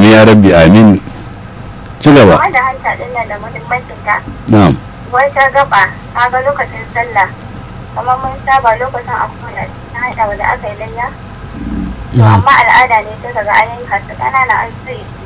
amin ya rabbi amin ci gaba wanda hanta din nan da muhimmancin ta na'am wai ta gaba ta ga lokacin sallah kamar mun saba lokacin akwai na haɗa wanda aka yi layya to amma al'ada ne sai kaga an yanka su ƙanana an sai su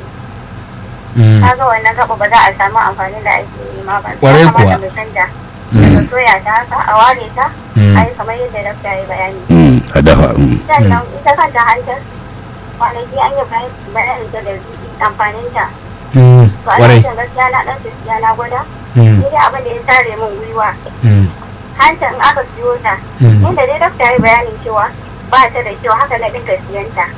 ka ga wannan gaba ba za a samu amfani da ake nema ba Ƙwarai Ya kamata kuwa. mu canja daga soya ta haka a ware ta a yi kamar yadda dakta ya yi bayani Mm, a dafa mm. sannan ita kanta hantar kwanaki an yi bayanin ta da amfanin ta to a kwarai cikin gaskiya na ɗan gaskiya na gwada ni dai abin da ya tare min gwiwa hantar in aka siyo ta inda dai dakta ya yi bayanin cewa ba ta da kyau haka na dinga siyan ta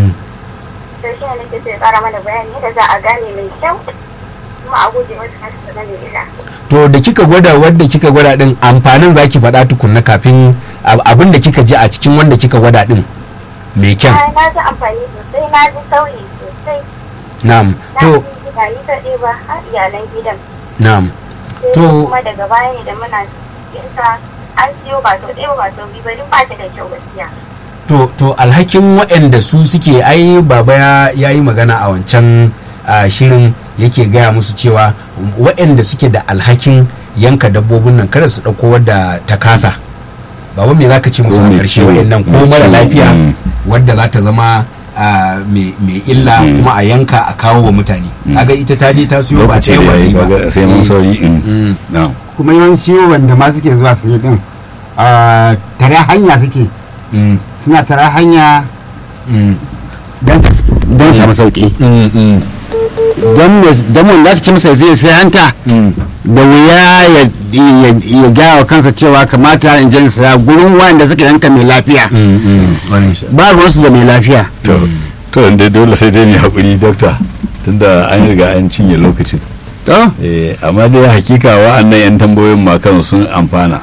to shi ne nake so ya ƙara mana bayani yadda za a gane mai kyau kuma a guje wasu kasu da mai illa to da kika gwada wadda kika gwada din amfanin zaki faɗa tukunna kafin ab- abin da kika ji a cikin wanda kika gwada din mai kyan Ai, na ji amfani sosai na ji sauyi sosai na'am na to ji ba ni kaɗai ba har iyalan gidan na'am sai To- kuma daga baya ne da muna yinsa an siyo ba sau ɗaya ba sau biyu ba duk ba ta da kyau gaskiya to to alhakin waɗanda su suke ai baba ya ya yi magana a wancan a, shirin yake gaya musu cewa waɗanda suke da alhakin yanka dabbobin nan kada su ɗauko wadda ta kasa baba me za ka ce musu Ko a mai ƙarshe ciwo, waɗannan ko mai mara ciwo, lafiya mm. wadda za ta zama a, mai mai illa Mm. kuma a yanka a kawo wa mutane kaga ita ta je ta siyo ba lokaci ɗaya da ba ya yi biyu ba. kaga sai mun Eh, sauri mm. mm. na'am kuma yawanci wanda ma suke zuwa su yi din a tare hanya suke Mm, suna tare hanya mm, don don samu sauki mm, mm, don me- don wanda aka ce masa zai sai hanta mm. da wuya ya- ya ya gaya wa kansa cewa kamata in je in saya gurin wanda suka yanka mai lafiya Mm, mm, wani. ba ruwansu da mai lafiya to to inda dole sai dai mu hakuri dokta tunda an riga an cinye lokacin to eh amma dai hakika wa'annan yan tambayoyin ma kan sun amfana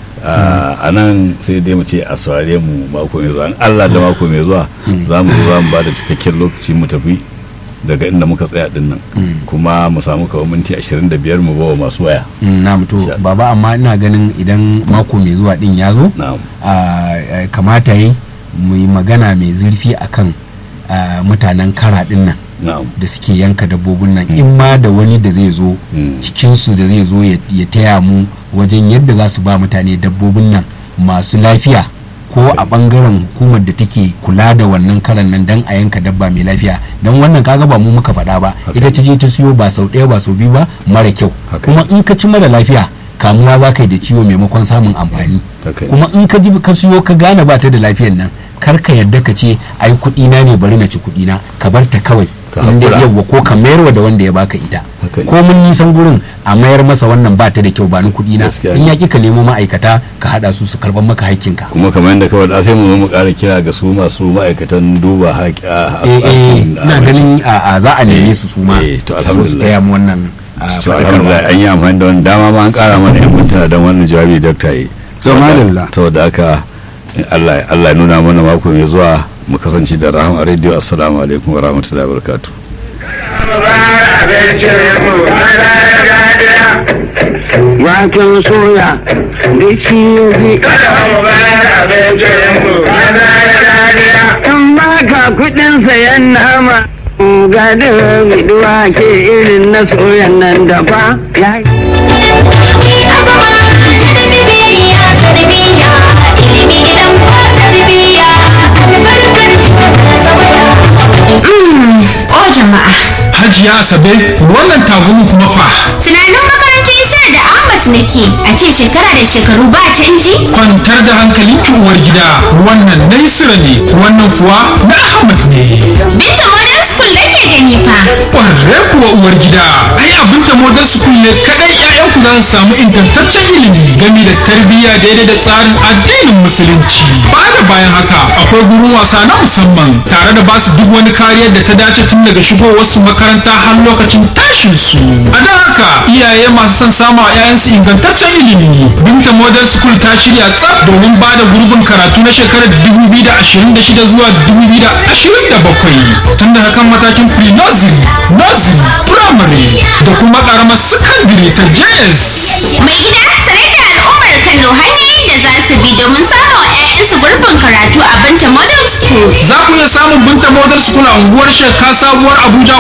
a nan sai dai mu ce a saurare mu mako mai zuwa in Allah da mako mai zuwa za mu zo za mu ba da cikakken lokaci mu tafi daga inda muka tsaya din nan kuma mu samu kawai minti 25 mu bawa masu waya Mm, na to Insha Allah. baba amma ina ganin idan mako mai zuwa din ya zo na'am a- a- kamata yi mu yi magana mai zurfi akan a, mutanen kara din nan na'am da suke yanka dabbobin nan in ma da wani da zai zo Mm. cikinsu da zai zo ya ya taya mu wajen yadda za su ba mutane dabbobin nan masu lafiya ko a bangaren hukumar da take kula da wannan karan nan dan a yanka dabba mai lafiya don wannan kaga ba mu muka faɗa ba Haka ita ta je ta siyo ba sau ɗaya ba sau biyu ba mara kyau Haka kuma in ka ci mara lafiya kamuwa za ka yi da ciwo maimakon samun amfani Haka ne. kuma in ka ji ka siyo ka gane ba ta da lafiyan nan kar ka yarda ka ce ai kuɗi na ne bari na ci kuɗi na ka bar ta kawai Ka in dai haƙura. yawwa ko ka mayarwa da wanda ya baka ita Haka ne. ko mun nisan gurin a mayar masa wannan ba ta da kyau ba ni kuɗi na Gaskiya in ne. ya ki ka nemo ma'aikata ka haɗa su su karɓar maka haƙƙinka kuma kamar yadda kawai da sai mu zo mu ƙara kira ga su masu ma'aikatan duba haƙi a eh eh ina ganin a a za a neme Eh, su su ma eh, to su zo su alhamdulillah. taya mu wannan a, to faɗakarwa. alhamdulillah an yi amfani da wani dama ma an ƙara mana yan mintuna don wannan jawabi dokta yi So, madalla. saboda haka Allah Allah ya nuna mana mako mai zuwa mu kasance da rahama radio assalamu alaikum wa rahmatullahi wa barakatuh waken soya da shi in ba ka kudin sayan nama ga da biduwa ke irin na soyan nan da ba ya O jama'a, Hajiya Asabe wannan tagumin kuma fa tunanin makarantar Isra da Ahmad nake a ce shekara da shekaru ba canji? kwantar da hankalin ki uwar gida wannan na Isra ne wannan kuwa na Ahmad ne. Binta Modern School nake gani fa. Ƙwarre kuwa uwar gida ai abin ta modern school ne kadai ƴaƴanku za su samu ingantaccen ilimi game da tarbiyya daidai da tsarin addinin musulunci. Ba da bayan haka akwai gurin wasa na musamman tare da basu duk wani kariyar da ta dace tun daga shigowar su makaranta har lokacin tashin su. A don haka iyaye masu son samu a 'ya'yansu ingantaccen ilimi. Binta Modern School ta shirya tsaf domin ba da gurbin karatu na shekarar 2026 zuwa 2027 tun daga kan matakin pre-nursery, nursery, primary da kuma karamar secondary ta JS. Mai gida sanar da al'ummar Kano hanyoyin da za su bi domin samun wa 'ya'yansu gurbin karatu a Binta Modern School. Za ku iya samun Binta Modern School a unguwar Sheka Sabuwar Abuja